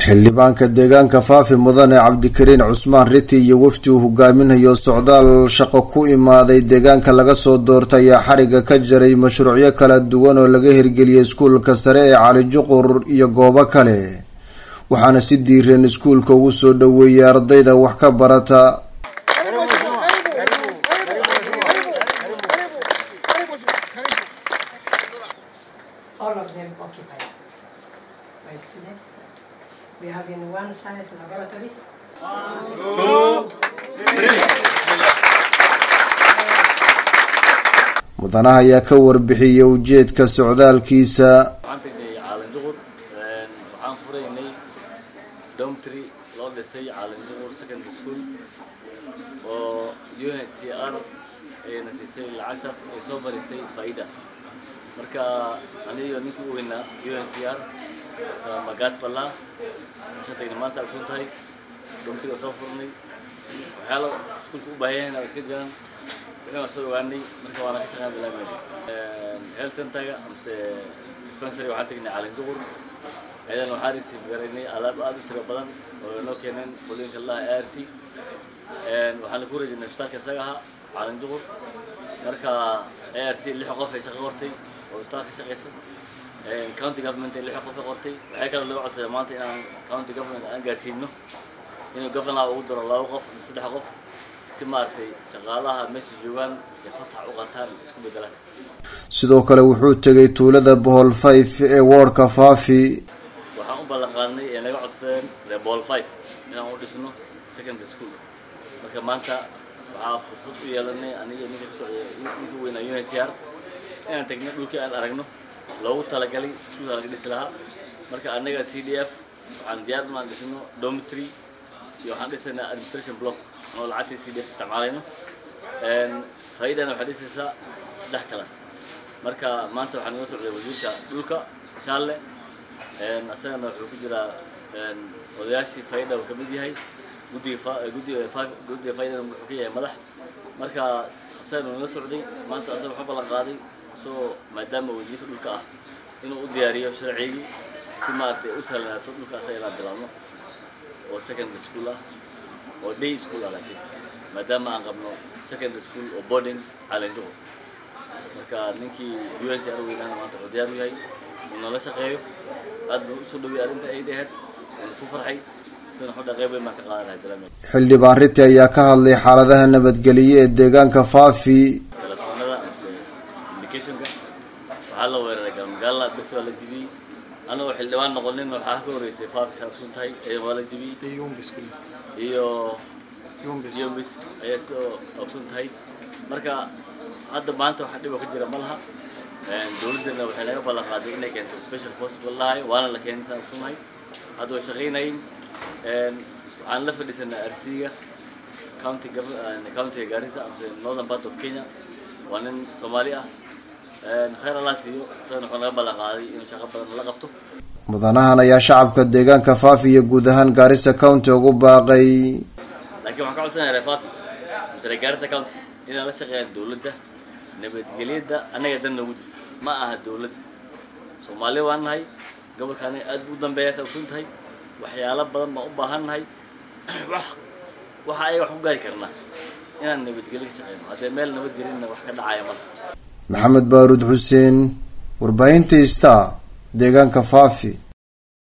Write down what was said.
xildhibaanka deegaanka faafi mudane cabdikariin cusmaan riti iyo wafdi uu hogaaminayo socdaal shaqo ku imaaday deegaanka laga soo doortay ayaa xariga ka jaray mashruucyo kala duwan oo laga hirgeliyay iskuulka sare ee cali juqur iyo goobo kale waxaana si diireen iskuulka ugu soo dhoweeyay ardayda wax ka barata all of them occupied by students. We have in one science laboratory. mudanaha ayaa ka warbixiyay ujeedka socdaalkiisa waxaan tagnay caalan juqur waxaan furaynay domtry loo dhisay caalan juqur secondary school oo unhcr ayna siisay lacagtaas ay soo marisay faida marka aniyo ninkii u weynaa uncr magaad ballaa shan tagnay maanta agsun tahay domtry oo soo furnay waxyaala iskuulka u baahan yahay iska jiraan wixii waan soo ogaanay marka waana ka shaqeyn bilaabmayna health centerga amse dispensary waxaan tagnay caalin juqur ciidan waxaan receive garaynay alaab aad u tiro badan oo inoo keeneen qolooyinka laha r c waxaan ku rajinay isbitaalka isaga ahaa caalin juqur marka a r c lix qof ay shaqo qortay oo isbitaalka shaqaysa county government ay lix qof ay qortay waxay kaloo laga codsaday maanta inaan county government aan gaarsiino inuu governor ugu daro laba qof ama saddex qof si maaragtay shaqaalaha meesha joogaan ee fasax u qataan isku bedelaan sidoo kale wuxuu tegay tuulada bohol five ee woodhka faafi waxaan u ballan qaadnay ee naga codsadeen reer bohol five inaan u dhisno secondary school marka maanta waxaa fursad u yeelanay aniga ninka ka socday ninka weynaa uncr inaan tagno dhulkii aan aragno loogu talagalay iskuulka laga dhisi lahaa marka annaga c d f waxaan diyaar inaan dhisno dormitory iyo waxaan dhisaynaa administration block oo lacagtii c d f isticmaalayno faa'iidana waxay dhisaysaa saddex kalas marka maanta waxaa nala socday wasiirka dhulka shaalle asagana wuxuu ku jiraa odayaashii faa'ida uu ka mid yahay guddiga guddiga guddiga faa'idana wuxuu ka yahay madax marka asagana nala socday maanta asaga wuxuu ballan qaaday isagoo maadaama wasiirka dhulka ah inuu u diyaariyo sharcigii si maaragtay u sahlanaato dhulka asaga inaan bilaabno oo secondary school ah oo day school ah laakiin maadaama aan qabno secondary school oo boarding calenjuqo marka ninkii u s r weynaana maanta wuxuu diyaar u yahay uu nala shaqeeyo aad buu usoo dhowiyay arrinta ayda ahayd waan ku farxay isna xudha qayb weyn baan ka qaadanahay jalaameel xildhibaan riti ayaa ka hadlay xaaladaha nabadgelyo ee deegaanka faafi telefoonada amse communicationka waxaa la weeraray galmagaala birta waa la jibiyey anagoo xildhibaan noqonin waxaa ka horeysay faafi saabsun tahay ciidan waa la jibiyey iyo yombis ayaa sidoo ogsun tahay marka hadda maanta waxa dhib oo ka jira ma laha dowladdana waxay naga ballan qaaday inay keento special force lahay waana la keenay saan ogsunahay hadda way shaqaynayin waxaan la fadhiisanaa arsiga county countiga gaarisa amse northern part of kenya waa nin soomaali ah khayr allah siiyo isagana wuxuu naga ballan qaaday inuu shaqo badan la qabto mudanahan ayaa shacabka deegaanka faafi iyo guud ahaan gaarisa county ugu baaqay laakiin waxaan ka codsanaya reer faafi mise reer gaarisa county inaan la shaqeeyaan dowladda nabadgelyada annaga dan noogu jirta ma aha dowladda soomaali waan nahay gobolkaani aad buu u dambeeya sa ogsun tahay waxyaalo badan baan u baahan nahay wax waxa ayaga wax ku gaari karnaa inaan nabadgelyo ka shaqeyno haddee meel nabad jirinna wax ka dhacaya malaha maxamed baaruud xuseen warbaahinta star deegaanka faafi